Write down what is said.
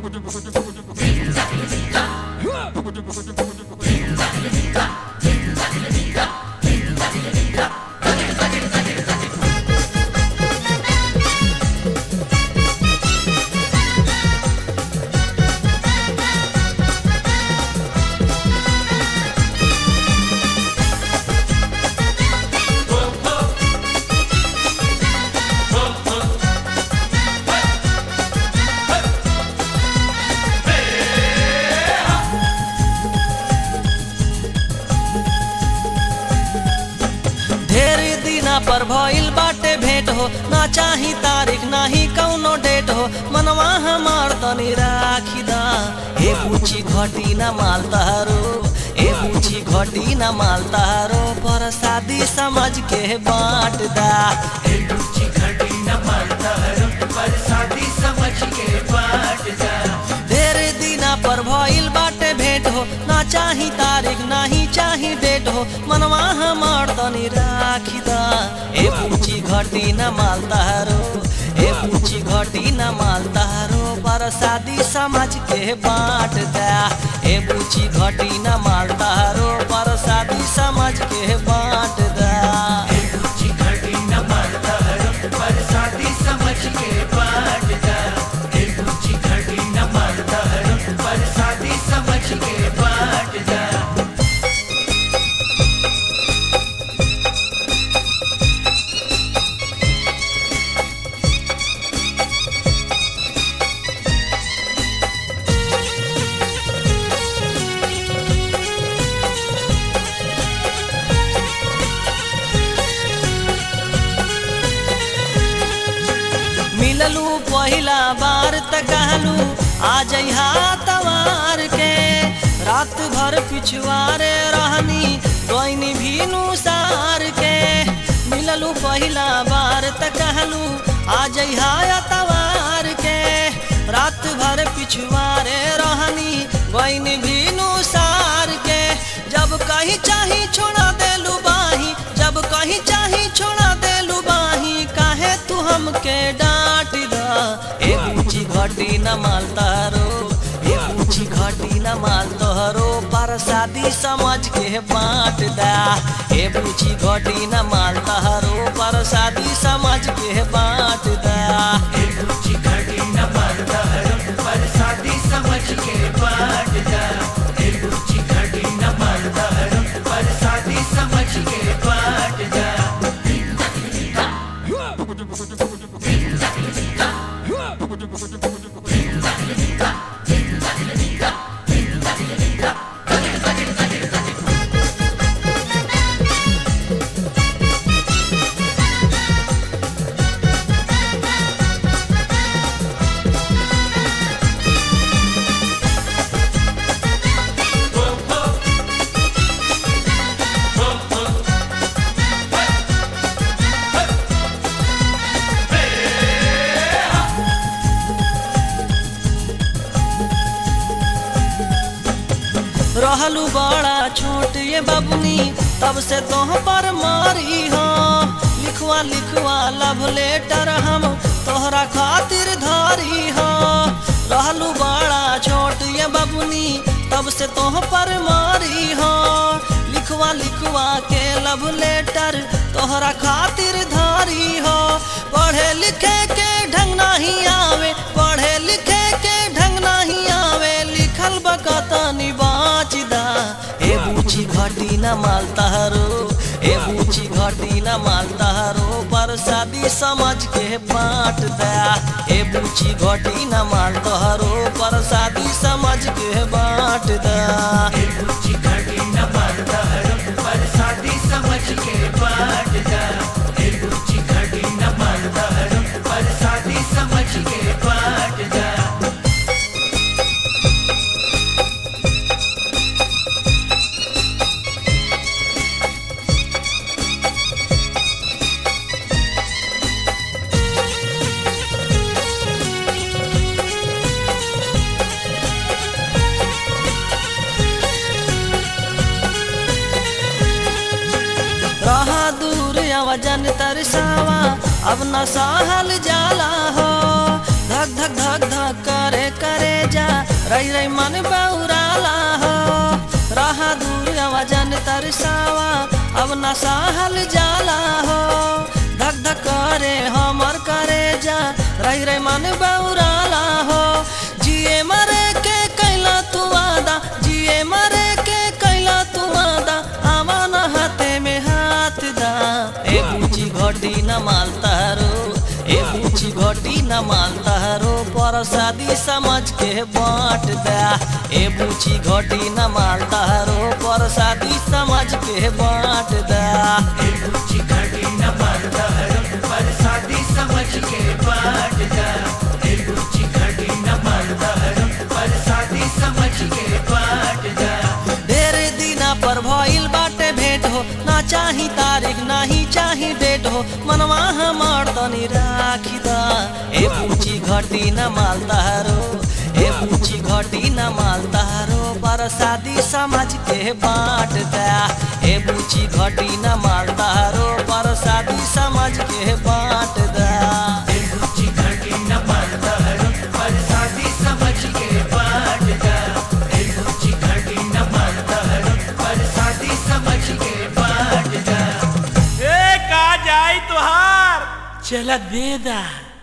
ढेर दिना पर भइल बाटे भेंट हो ना चाही तारीख ना ही कौनो डेट हो मनवा हमार तनी राखी दा ए पूछी घटी ना माल तारो ए पूछी घटी ना माल तारो पर शादी समझ के बांट दा ढेर दिना पर भइल बाटे भेंट हो ना चाही तारीख ना ही चाही डेट हो मनवा हमार तनी राखी दा ए पूछी घटी न माल तारो ए पूछी घटी न माल तारो पर शादी समझ के बांट दा ए पूछी घटी न माल तारो पर शादी समझ के बांट दा मिललू पहिला बार त कहलू आ जइहा तवार के रात भर पिछुआरे रहनी गईनी भीनु सार के मिललू पहिला बार त कहलू आ जइहा तवार के रात भर पिछुआरे रहनी गईनी भीनु सार के जब कहीं चाही छोड़ा देलू बाही जब कहीं चाही छोड़ा देलू बाही काहे तू हमके डांट दा ए ऊंची घटी न माल तारो ए ऊंची घटी न माल तोहरो पर शादी समझ के बांट दा ए ऊंची घटी न माल तोहरो पर शादी समझ के बांट दा रहलू बड़ा छोट ये बबनी तब से तोह पर मारी हो लिखवा लिखवा लव लेटर हम तोहरा खातिर धारी हो रहलू बड़ा छोट ये बबनी तब से तोह पर मारी हो लिखवा लिखवा के लव लेटर तोहरा खातिर धारी हो पढ़े लिखे के ढंग नहीं आवे पढ़े लिखे के ढंग नहीं आवे लिखल बकतनी बाचदा ए बूची घटी न माल तहरो ए बूची घटी न माल तहरो पर शादी समझ के बांट दा ए बूची घटी न माल तहरो पर शादी समझ के बांट दा रहा दूर वजन तरसावा अब न सहल जाला हो धक धक धक धक करे करे जा रही रही मन बौराला हो रहा दूर वजन तरसावा अब न सहल जाला हो धक धक करे हमर करे जा रही रही मन बौराला हो जिए मरे के कैला तू वादा जिए मरे के कैला तू वादा आवन हाथे में हाथ दा ए बूची घटी न मालता रो ए बूची घटी न मालता रो पर शादी समझ के बांट दा ए बूची घटी न मालता रो पर शादी समझ के बांट दा ए बूची घटी न मारता हरम पर शादी समझ के बांट जा ए बूची घटी न मारता हरम पर शादी समझ के बांट जा ढेर दिना पर भइल बाटे भेंट हो ना चाही तारीख ना ही चाही डेट हो मनवा हमार तनी राखी दा ए पूछी घटी न मालता रो ए पूछी घटी न मालता रो पर शादी समझ के बांट दा ए पूछी घटी न मालता रो पर शादी समझ के बांट दा ए बूची घटी न मारता हरम पर शादी समझ के बांट जा ए बूची घटी न मारता हरम पर शादी समझ के बांट जा ए का जाई तुहार चला बेदा